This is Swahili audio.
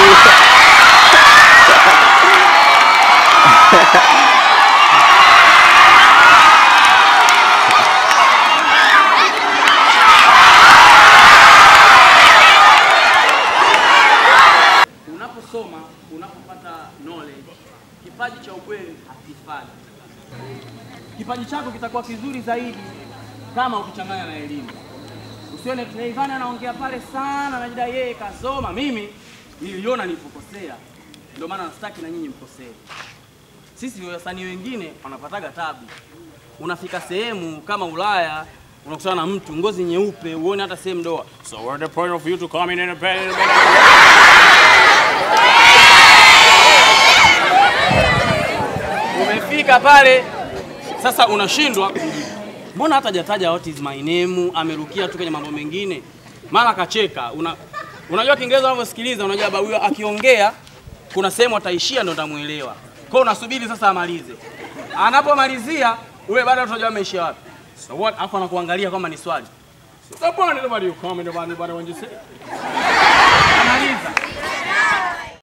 Unaposoma, unapopata knowledge, kipaji cha ukweli hakifai. Kipaji chako kitakuwa kizuri zaidi kama ukichanganya na elimu. Usione Rayvanny anaongea pale sana, anajidai yeye kasoma. Mimi niliona nilipokosea, ndio maana nasitaki na nyinyi mkosee. Sisi wasanii wengine wanapataga tabu. Unafika sehemu kama Ulaya, unakutana na mtu ngozi nyeupe, uone hata sehemu doa. So what's the point of you to come in and Umefika pale sasa unashindwa kujibu. Mbona hata hajataja what is my name, amerukia tu kwenye mambo mengine. Mara kacheka. Una, unajua Kiingereza unavyosikiliza, unajua baba huyo akiongea kuna sehemu ataishia ndo utamuelewa. Kwa hiyo unasubiri sasa amalize. Anapomalizia ule bado utajua ameishia wapi. So what? Afu anakuangalia kama ni swali. So point nobody you comment about anybody when you say. Analiza.